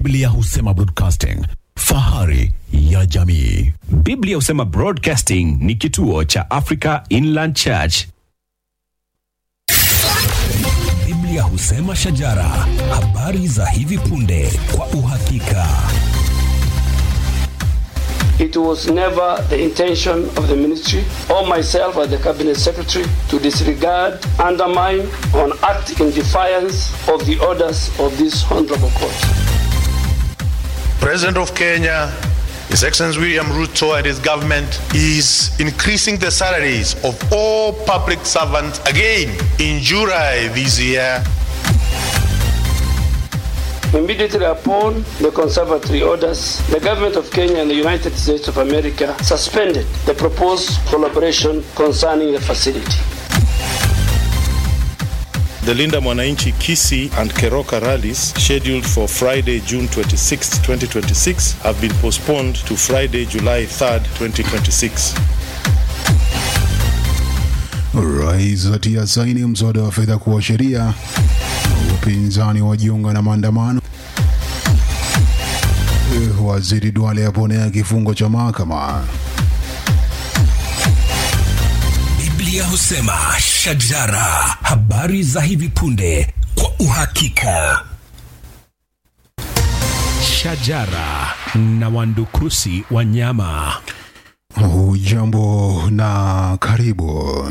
Biblia husema broadcasting, fahari ya jamii. Biblia husema Broadcasting ni kituo cha Africa Inland Church. Biblia husema shajara, habari za hivi punde kwa uhakika. It was never the intention of the ministry or myself as the cabinet secretary to disregard, undermine, or act in defiance of the orders of this honorable court. President of Kenya, His Excellency William Ruto and his government is increasing the salaries of all public servants again in July this year. Immediately upon the conservatory orders, the government of Kenya and the United States of America suspended the proposed collaboration concerning the facility. The Linda Mwananchi Kisi and Keroka rallies scheduled for Friday, June 26, 2026 have been postponed to Friday, July 3rd, 2026. Rais atia saini mswada wa fedha kuwa sheria. Upinzani wajiunga na maandamano. Eh, Waziri Duale aponea kifungo cha mahakama. Biblia husema shajara, habari za hivi punde kwa uhakika. Shajara na wandukusi wa nyama. Hujambo na karibu.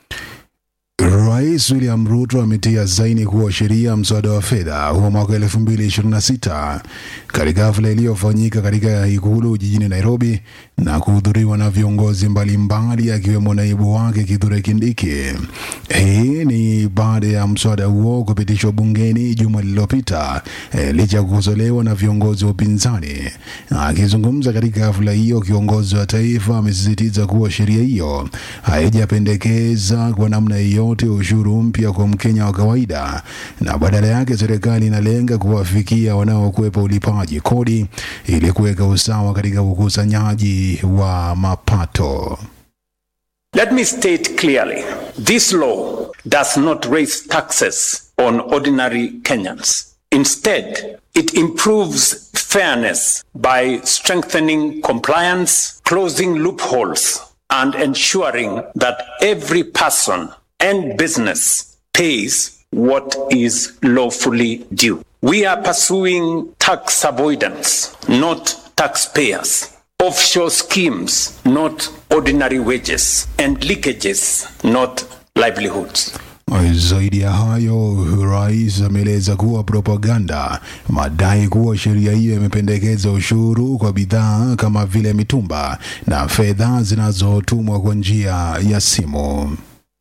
Rais William Ruto ametia saini kuwa sheria mswada wa fedha wa mwaka 2026 katika hafla iliyofanyika katika ikulu jijini Nairobi na kuhudhuriwa na viongozi mbalimbali akiwemo naibu wake Kithure Kindiki. Hii ni baada ya mswada huo kupitishwa bungeni juma lililopita eh, licha ya kukosolewa na viongozi wa upinzani. Akizungumza katika hafla hiyo, kiongozi wa taifa amesisitiza kuwa sheria hiyo haijapendekeza kwa namna yoyote ushuru mpya kwa Mkenya wa kawaida, na badala yake serikali inalenga kuwafikia wanaokwepa ulipaji kodi ili kuweka usawa katika ukusanyaji wa mapato. Let me state clearly this law does not raise taxes on ordinary Kenyans. Instead, it improves fairness by strengthening compliance, closing loopholes, and ensuring that every person and business pays what is lawfully due. We are pursuing tax avoidance, not taxpayers. Offshore schemes, not ordinary wages, and leakages, not livelihoods. Zaidi ya hayo, rais ameeleza kuwa propaganda, madai kuwa sheria hiyo imependekeza ushuru kwa bidhaa kama vile mitumba na fedha zinazotumwa kwa njia ya simu.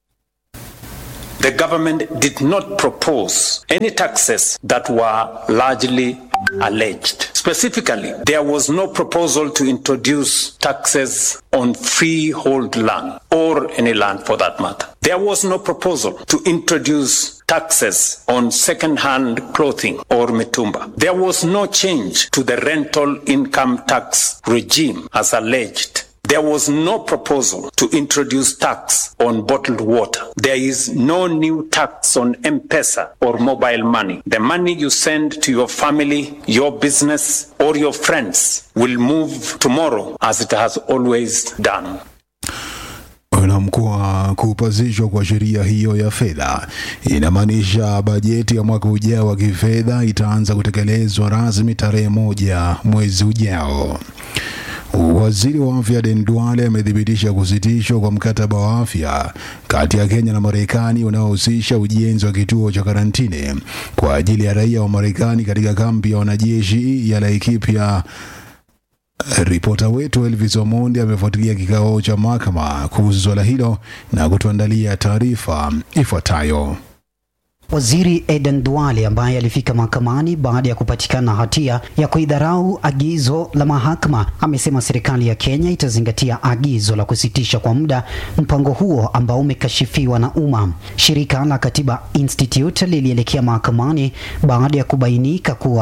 The government did not propose any taxes that were largely alleged. Specifically, there was no proposal to introduce taxes on freehold land or any land for that matter. There was no proposal to introduce taxes on second-hand clothing or mitumba. There was no change to the rental income tax regime as alleged. There was no proposal to introduce tax on bottled water. There is no new tax on M-Pesa or mobile money. The money you send to your family, your business, or your friends will move tomorrow as it has always done. na mkoa kupasishwa kwa sheria hiyo ya fedha inamaanisha bajeti ya mwaka ujao wa kifedha itaanza kutekelezwa rasmi tarehe moja mwezi ujao. Waziri wa afya Aden Duale amethibitisha kusitishwa kwa mkataba wa afya kati ya Kenya na Marekani unaohusisha ujenzi wa kituo cha karantini kwa ajili ya raia wa Marekani katika kambi ya wanajeshi ya Laikipia. Ripota wetu Elvis Omondi amefuatilia kikao cha mahakama kuhusu swala hilo na kutuandalia taarifa ifuatayo. Waziri Eden Duale ambaye alifika mahakamani baada ya kupatikana hatia ya kuidharau agizo la mahakama amesema serikali ya Kenya itazingatia agizo la kusitisha kwa muda mpango huo ambao umekashifiwa na umma. Shirika la Katiba Institute lilielekea mahakamani baada ya kubainika kuwa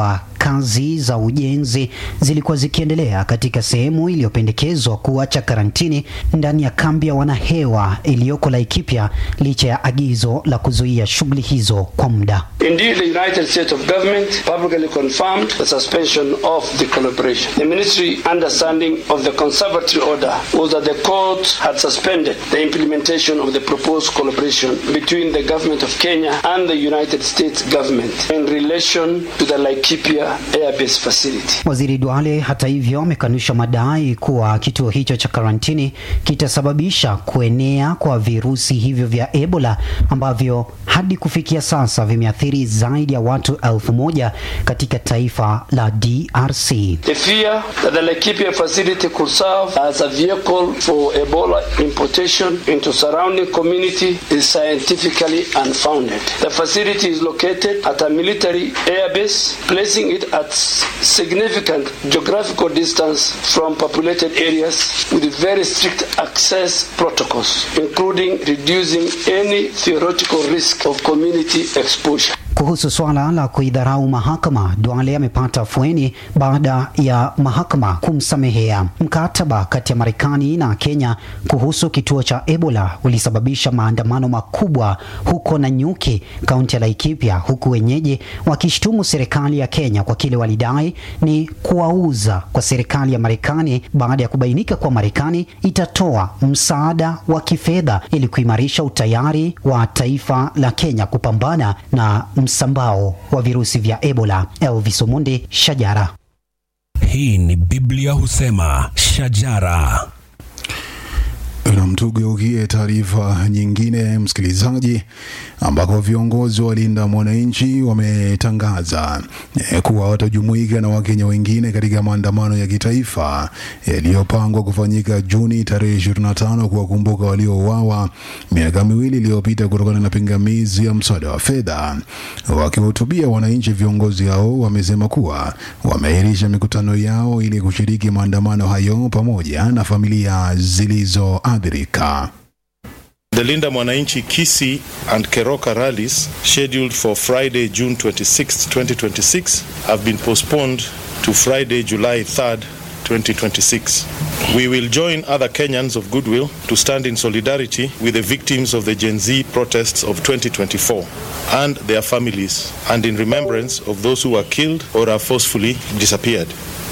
kazi za ujenzi zilikuwa zikiendelea katika sehemu iliyopendekezwa kuacha karantini ndani ya kambi ya wanahewa iliyoko Laikipia licha ya agizo la kuzuia shughuli hizo kwa muda. Indeed, the United States of Government publicly confirmed the suspension of the collaboration. The ministry understanding of the conservatory order was that the court had suspended the implementation of the proposed collaboration between the government of Kenya and the United States government in relation to the Laikipia Air Base facility. Waziri Duale hata hivyo amekanusha madai kuwa kituo hicho cha karantini kitasababisha kuenea kwa virusi hivyo vya Ebola ambavyo hadi kufikia sasa vimeathiri zaidi ya watu elfu moja katika taifa la DRC. The fear that the Laikipia facility could serve as a vehicle for Ebola importation into surrounding community is scientifically unfounded. The facility is located at a military airbase, placing it at significant geographical distance from populated areas with very strict access protocols, including reducing any theoretical risk of community exposure. Kuhusu swala la kuidharau mahakama, Duale amepata afueni baada ya mahakama kumsamehea. Mkataba kati ya Marekani na Kenya kuhusu kituo cha Ebola ulisababisha maandamano makubwa huko Nanyuki, kaunti ya Laikipia, huku wenyeji wakishtumu serikali ya Kenya kwa kile walidai ni kuwauza kwa serikali ya Marekani baada ya kubainika kuwa Marekani itatoa msaada wa kifedha ili kuimarisha utayari wa taifa la Kenya kupambana na msambao wa virusi vya Ebola. Elvis Omundi, Shajara. Hii ni Biblia husema shajara. Na tugeukie taarifa nyingine, msikilizaji, ambako viongozi wa Linda Mwananchi wametangaza eh, kuwa watajumuika na Wakenya wengine katika maandamano ya kitaifa yaliyopangwa kufanyika Juni tarehe 25 kuwakumbuka waliouawa miaka miwili iliyopita kutokana na pingamizi ya mswada wa fedha. Wakiwahutubia wananchi, viongozi hao wamesema kuwa wameahirisha mikutano yao ili kushiriki maandamano hayo pamoja na familia zilizoathirika. The Linda Mwananchi Kisi and Keroka rallies scheduled for Friday, June 26, 2026 have been postponed to Friday, July 3rd, 2026. We will join other Kenyans of goodwill to stand in solidarity with the victims of the Gen Z protests of 2024 and their families and in remembrance of those who were killed or have forcefully disappeared.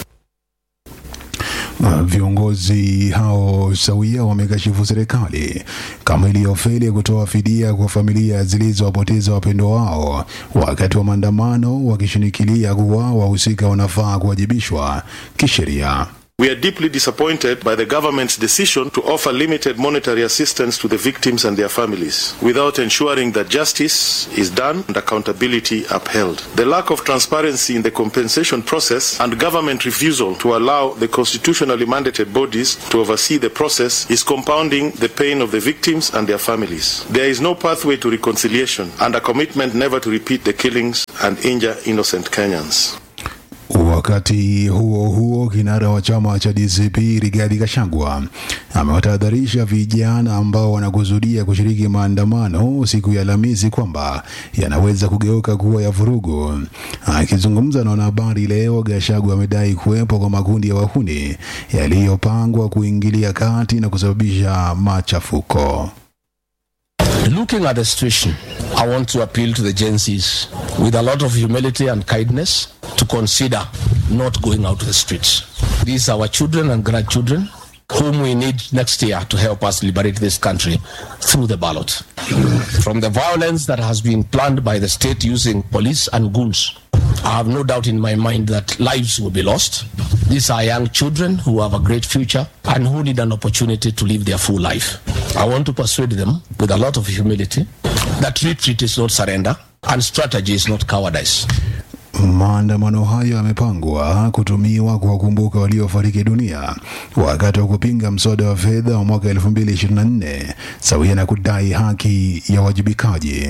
Uh, Viongozi hao sawia wamekashifu serikali kama iliyofeli kutoa fidia kwa familia zilizowapoteza wapendwa wao wakati wa maandamano, wakishinikilia kuwa wahusika wanafaa kuwajibishwa kisheria. We are deeply disappointed by the government's decision to offer limited monetary assistance to the victims and their families without ensuring that justice is done and accountability upheld. The lack of transparency in the compensation process and government refusal to allow the constitutionally mandated bodies to oversee the process is compounding the pain of the victims and their families. There is no pathway to reconciliation and a commitment never to repeat the killings and injure innocent Kenyans. Wakati huo huo, kinara wa chama cha DCP Rigathi Gachagua amewatahadharisha vijana ambao wanakusudia kushiriki maandamano siku ya Alhamisi kwamba yanaweza kugeuka kuwa ya vurugu. Akizungumza na wanahabari leo, Gachagua amedai kuwepo kwa makundi ya wahuni yaliyopangwa kuingilia kati na kusababisha machafuko. Looking at the situation, I want to appeal to the Gen Zs with a lot of humility and kindness to consider not going out to the streets. These are our children and grandchildren whom we need next year to help us liberate this country through the ballot. From the violence that has been planned by the state using police and goons, I have no doubt in my mind that lives will be lost. These are young children who have a great future and who need an opportunity to live their full life. I want to persuade them with a lot of humility that retreat is not surrender and strategy is not cowardice. Maandamano hayo yamepangwa kutumiwa kuwakumbuka waliofariki dunia wakati wa kupinga mswada wa fedha wa mwaka 2024 sawia na kudai haki ya wajibikaji.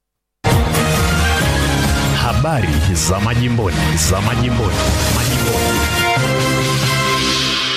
Habari za majimboni, za majimboni, majimboni.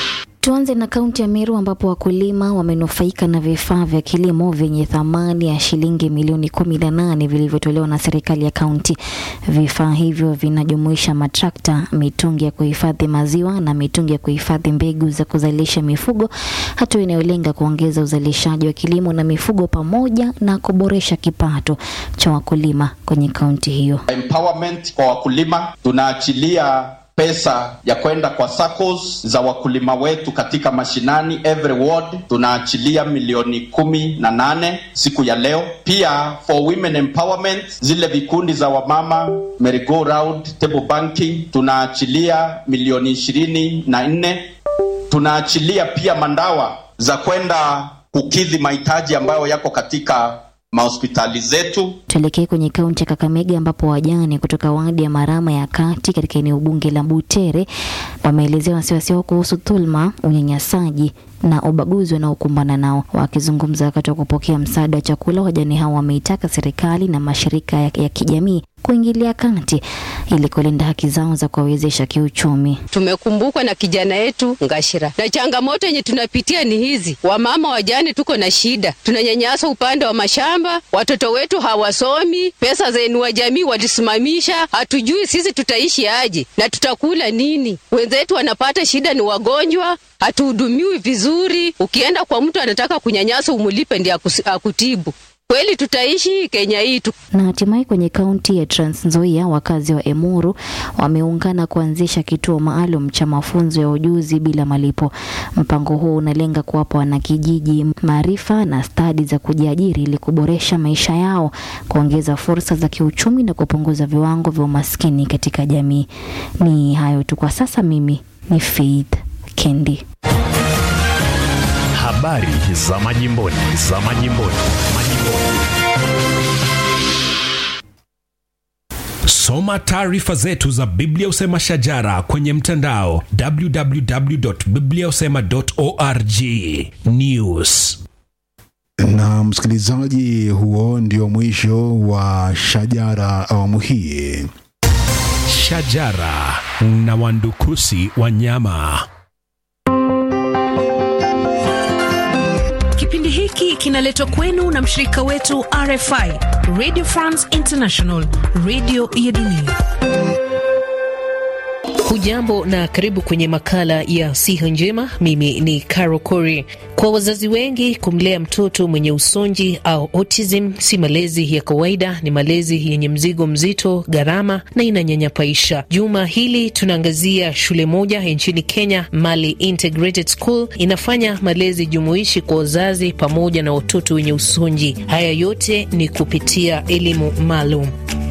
Tuanze na kaunti ya Meru ambapo wakulima wamenufaika na vifaa vya kilimo vyenye thamani ya shilingi milioni kumi na nane vilivyotolewa na serikali ya kaunti. Vifaa hivyo vinajumuisha matrakta, mitungi ya kuhifadhi maziwa na mitungi ya kuhifadhi mbegu za kuzalisha mifugo, hatua inayolenga kuongeza uzalishaji wa kilimo na mifugo pamoja na kuboresha kipato cha wakulima kwenye kaunti hiyo. Empowerment kwa wakulima, tunaachilia pesa ya kwenda kwa SACCOS za wakulima wetu katika mashinani every ward tunaachilia milioni kumi na nane siku ya leo. Pia for women empowerment, zile vikundi za wamama merry go round table banking tunaachilia milioni ishirini na nne. Tunaachilia pia mandawa za kwenda kukidhi mahitaji ambayo yako katika mahospitali zetu. Tuelekee kwenye kaunti ya Kakamega ambapo wajane kutoka wadi ya Marama ya kati katika eneo bunge la Butere wameelezea wasiwasi wao kuhusu dhulma, unyanyasaji na ubaguzi wanaokumbana nao. Wakizungumza wakati wa kupokea msaada wa chakula, wajane hao wameitaka serikali na mashirika ya, ya kijamii kuingilia kati ili kulinda haki zao za kuwawezesha kiuchumi. Tumekumbukwa na kijana yetu Ngashira, na changamoto yenye tunapitia ni hizi: wamama wajane, tuko na shida, tunanyanyaswa upande wa mashamba, watoto wetu hawasomi, pesa zenu wa jamii walisimamisha, hatujui sisi tutaishi aje na tutakula nini. Wenzetu wanapata shida, ni wagonjwa, hatuhudumiwi vizuri. Ukienda kwa mtu anataka kunyanyasa, umulipe ndiye akutibu. Kweli tutaishi Kenya hii tu. Na hatimaye kwenye kaunti ya Trans Nzoia, wakazi wa Emuru wameungana kuanzisha kituo maalum cha mafunzo ya ujuzi bila malipo. Mpango huo unalenga kuwapa wanakijiji maarifa na stadi za kujiajiri ili kuboresha maisha yao, kuongeza fursa za kiuchumi na kupunguza viwango vya umaskini katika jamii. Ni hayo tu kwa sasa. Mimi ni Faith Kendi. Habari za majimboni, za majimboni, majimboni. Soma taarifa zetu za Biblia Usema Shajara kwenye mtandao www.bibliausema.org. News na msikilizaji, huo ndio mwisho wa Shajara awamu hii. Shajara na wandukusi wanyama. Kipindi hiki kinaletwa kwenu na mshirika wetu RFI, Radio France International, radio ya dunia. Hujambo na karibu kwenye makala ya siha njema. Mimi ni Caro Cori. Kwa wazazi wengi, kumlea mtoto mwenye usonji au autism si malezi ya kawaida, ni malezi yenye mzigo mzito, gharama na inanyanyapaisha. Juma hili tunaangazia shule moja nchini Kenya, Mali Integrated School, inafanya malezi jumuishi kwa wazazi pamoja na watoto wenye usonji. Haya yote ni kupitia elimu maalum.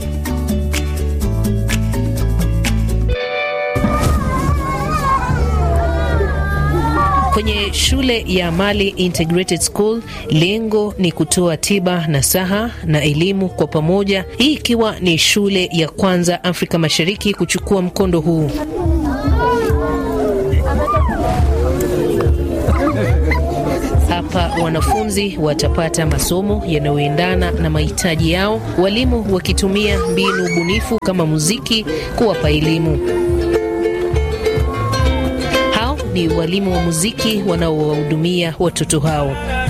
Kwenye shule ya Mali Integrated School, lengo ni kutoa tiba, nasaha na elimu kwa pamoja, hii ikiwa ni shule ya kwanza Afrika Mashariki kuchukua mkondo huu. Hapa wanafunzi watapata masomo yanayoendana na mahitaji yao, walimu wakitumia mbinu bunifu kama muziki kuwapa elimu ni walimu wa muziki wanaowahudumia watoto hao.